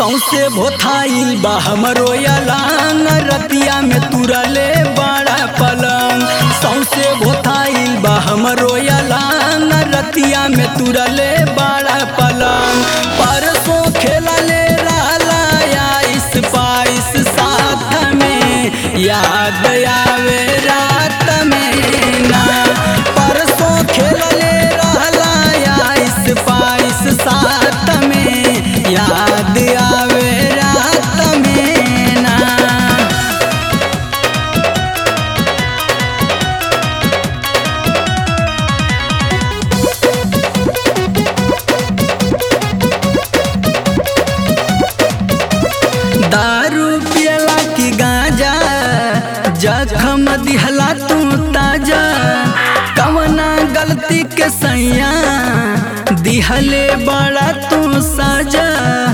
सौसे भोथाइल बा हमरो अलांग रतिया में तुरले बड़ा पलंग सौसे भोथाइल बा हमरो अलांग रतिया में तुरले बड़ा पलंग परसों खेलले रहला आइस पाइस साथ में याद आवे रात में ना परसों खेलले रहला आइस पाइस साथ में याद आवे रात में ना दारू पियला की गांजा जखम दिहला तू ताजा कवना गलती के सैया दिहले बड़ा तू साजा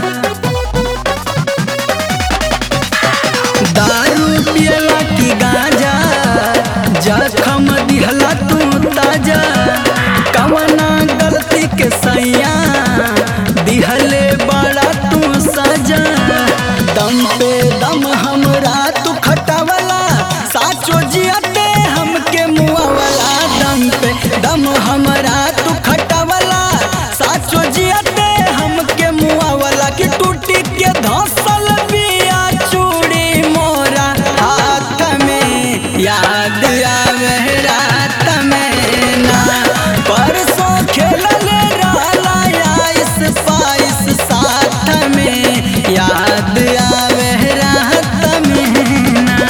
दारू पियला की गांजा जखम दिहला तू ताजा कवना गलती के सैया दिहले बड़ा तू सजा दम पे दम हमरा तू खटावला साचो जियते हमके मुआवला दम पे दम हमरा तू खटावला साचो जियते हमके मुआवला कि टूटी के धसल बिया चूड़ी मोरा हाथ में याद आवे रात में ना परसों खेलले रहला आइस पाइस साथ में याद आवे रात में ना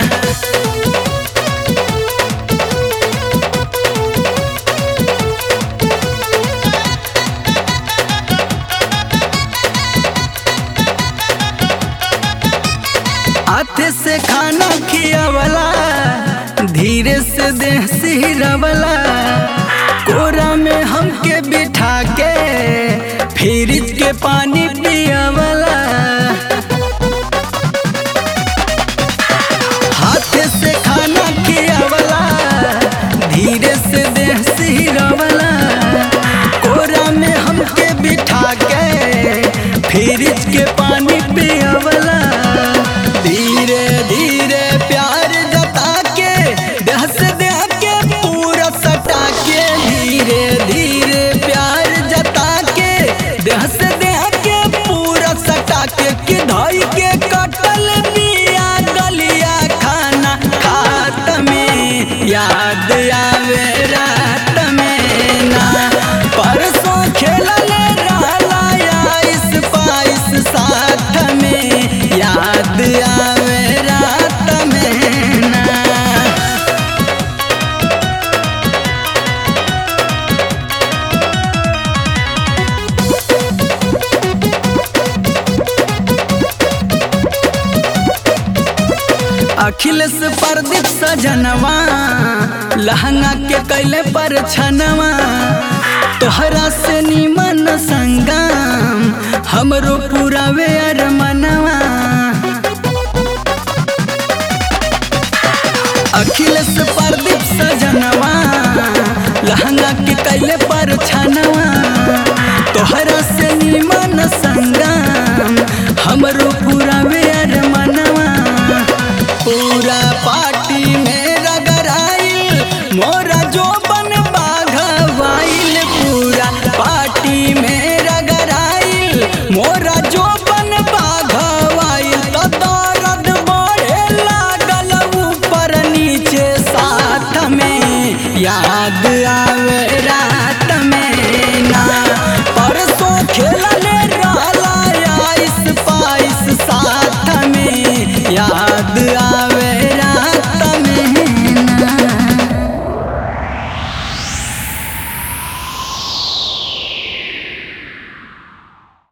हाथे से खाना खियावला धीरे से देह सिहरवला कोरा में हमके बिठा के फ्रिज के पानी पियावला हाथे से खाना खियावला धीरे से देह सिहरवला कोरा में हमके बिठा के फ्रिज के पानी पियावला धीरे धीरे प्यार जता के देह से देह के पूरा सटा के धीरे धीरे प्यार जता के देह से देह के पूरा सटा के कि धोई के कटल बिया गलिया खाना खात में याद आवे रात में ना परसों खेलले रहला आइस पाइस साथ में याद आवे रात में ना अखिलेश प्रदीप सजनवा लहंगा के कैले पर छनवा तोहरा से निमन संगम हमरो पूरा वेर मनवा अखिलेश प्रदीप सजनवा लहंगा के कैले पर छनवा तोहरा से निमन संग